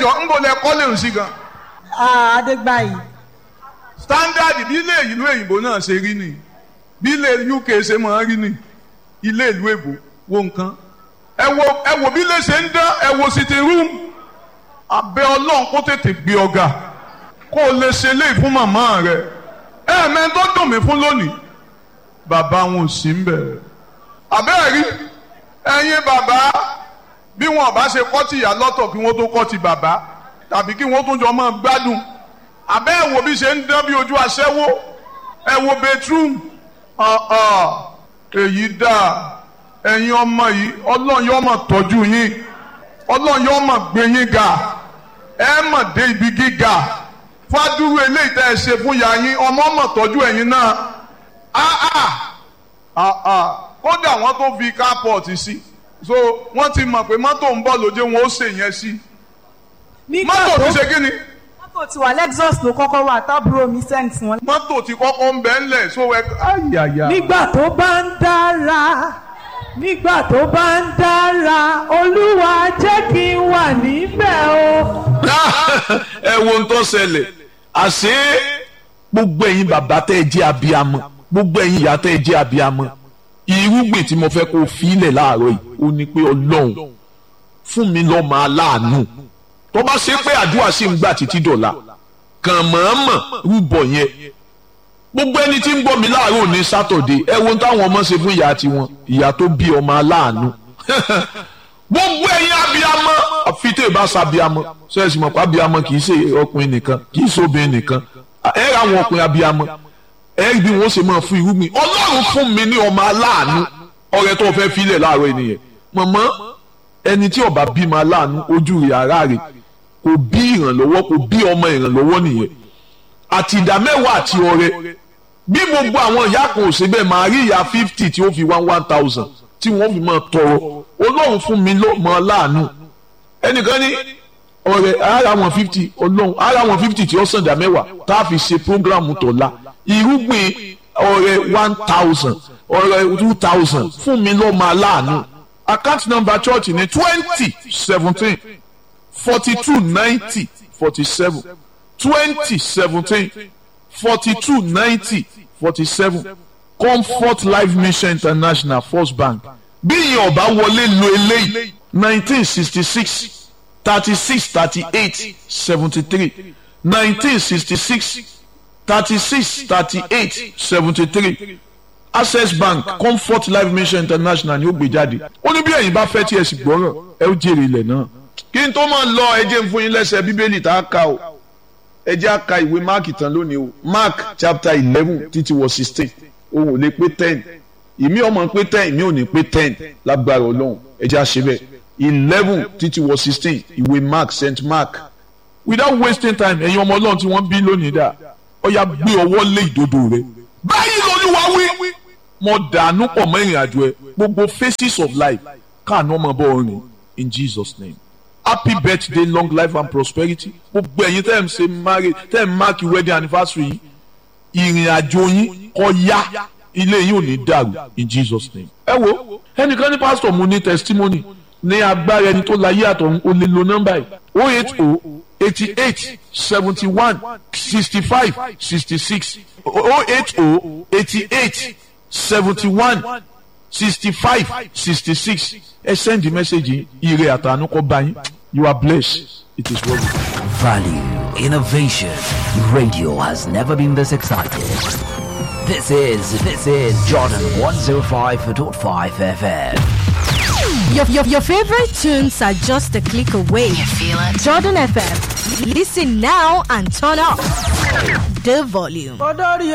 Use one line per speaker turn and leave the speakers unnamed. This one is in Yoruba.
ẹjọ́ ń bọ̀ lẹ kọ́lé ń sí gan.
adégbàyí
standard bí ilé ìlú òyìnbó náà ṣe rí ni bí ilé uk ṣe máa rí ni ilé ìlú èbó wo nǹkan ẹ wo ẹ wo bí ilé ṣe ń dán ẹ wo sitting room abẹ́ ọlọ́run kó tètè gbé ọ̀gá kó o lè ṣe léyìí fún màmá rẹ ẹ mẹ́rin tó dùn mí fún lónìí bàbá wọn ò sí ń bẹ̀rẹ̀ àbẹ́ẹ̀ rí ẹ̀yin bàbá bí wọn bá ṣe kọ́ ti ìyá lọ́tọ̀ kí wọ́n tó kọ́ ti bàbá tàbí kí wọ́n tún jọ máa gbádùn àbẹ́ ẹ̀ wo bí ṣe ń dán bí ojú aṣẹ́wó ẹ wo bedroom èyí dáa ẹ̀yin ọmọ yìí ọlọ́run yóò máa tọ́jú yín ọlọ́run yóò máa gbé yín ga ẹ máa dé ibi gíga fádúró eléyìí tẹ́ ẹ ṣe fún ya yín ọmọ máa tọ́jú ẹ̀yin náà kódà wọ́n tó fi carport sí so wọ́n ti mọ̀ pé mọ́tò ń bọ̀ lóde wọn ó ṣe yẹn sí mọ́tò ti ṣe kí ni
mọ́tò tí wà lexus ló kọ́kọ́ wà tábúrò mi send wọn.
mọ́tò ti kọ́kọ́ ń bẹ́ ńlẹ̀ so ẹ ayàyà.
nígbà tó bá ń dára nígbà tó bá ń dára olúwa jẹ́ kí n wà níbẹ̀ o.
ẹ wo ohun tó ṣẹlẹ̀ àṣé gbogbo ẹ̀yin bàbá tẹ́ ẹ jẹ́ abiyamọ gbogbo ẹ̀yin ìyá tẹ́ ẹ jẹ́ abiyamọ irúgbìn tí mo fẹ́ kó fi ilẹ̀ láàárọ̀ yìí ó ní pé ọlọ́run fún mi lọ́mọ aláàánú tó bá ṣe pé àdúrà sì ń gbà títí dọ̀la kàn mọ̀ọ́mọ̀ rúbọ yẹn gbogbo ẹni tí ń gbọ́ mi láàárọ̀ ní sátọ̀dé ẹ wo táwọn ọmọ ṣe fún ìyá tiwọn ìyá tó bí ọmọ aláàánú gbogbo ẹ̀yin abiyamọ àfi tẹ́ ẹ bá sa abiyamọ sẹ́ẹ̀sì mọ̀ pé abiyamọ kì í ṣe ọkùnrin nìkan kì í ṣe obìnrin nìkan ẹ ra àwọn ọkùnrin abiyamọ ẹ bí wọn ṣe máa fún irúgbìn ọlọ́run fún mi ní ọmọ aláàánú ọrẹ tó fẹ́ filẹ̀ láàárọ̀ ènìyàn mọ̀mọ́ ẹni tí ọba bímọ aláàánú ojú rẹ̀ ara rẹ̀ kò bí ìrànlọ́wọ́ kò bí ọmọ ìrànlọ́wọ́ nìyẹn àti ìdá mẹ́wàá àti ọrẹ bí gbogbo àwọn ìyá kan ò ṣe bẹ́ẹ̀ máa rí ìyá fifty tí ó fi one one thousand tí wọ́n fi máa tọrọ ọlọ́run fún mi lọ́mọ aláàánú ẹnìkan ní ọrẹ ara wọn fifty ọlọ́run ara wọn fifty tí ó sàn dá mẹ́wàá tá a fi ṣe programu tọ̀la irúgbìn ọrẹ one thousand ọrẹ two thousand fún mi lọ́mọ aláàánú account number church ní twenty seventeen forty two ninety forty seven twenty seventeen forty two ninety forty seven comfort life mission international first bank bí ìyẹn ọba wọlé lo eléyìí nineteen sixty six thirty six thirty eight seventy three nineteen sixty six thirty six thirty eight seventy three access bank comfort life mission international ni ó gbé jáde ó ní bí ẹ̀yin bá fẹ́ tí ẹ sì gbọ́rọ̀ ẹ ó jèrè ilẹ̀ náà kí n tó máa lọ ẹ jẹ́ n fún yín lẹ́sẹ̀ bíbélì tá a kà o ẹ jẹ́ a ka ìwé mark tán lónìí o mark chapter eleven títí wọ sixteen òun ò lè pé ten ìmí ọmọ pé ten ìmí ò ní pé ten lágbára ọlọ́run ẹ jẹ́ a ṣe bẹ́ẹ̀ eleven títí wọ sixteen ìwé mark saint mark without wasting time ẹ̀yin ọmọ ọlọ́run tí wọ́n bí lónìí dà ó yá gbé ọwọ́ lé ìdodo rẹ báyìí lolúwa wí mo dànù pọ̀ mọ́ ìrìn àjò ẹ gbogbo phases of life káàánú ọmọ bọ́ ọrìn in jesus name happy birthday long life and prosperity gbogbo ẹ̀yin tẹ́ ẹ̀ ń ṣe marriage tẹ́ ẹ̀ ń mark wedding anniversary yìí ìrìn àjò yín kó yá ilé yín ò ní dàrú in jesus name. ẹ wo ẹnìkan ní pásítọ̀ mo ní testimony ní agbára ẹni tó láyé àtọ̀run ó lè lo nọ́mbà yìí o eight o eighty eight seventy one sixty five sixty six o eight o eighty eight seventy one sixty five sixty six ẹ send the message ire àtànú kọ bá yín you are blessed it is well.
Value, innovation. Radio has never been this excited. This is this is Jordan 105.5 FM.
Your, your, your favorite tunes are just a click away.
You feel it?
Jordan FM. Listen now and turn up the volume.
olórí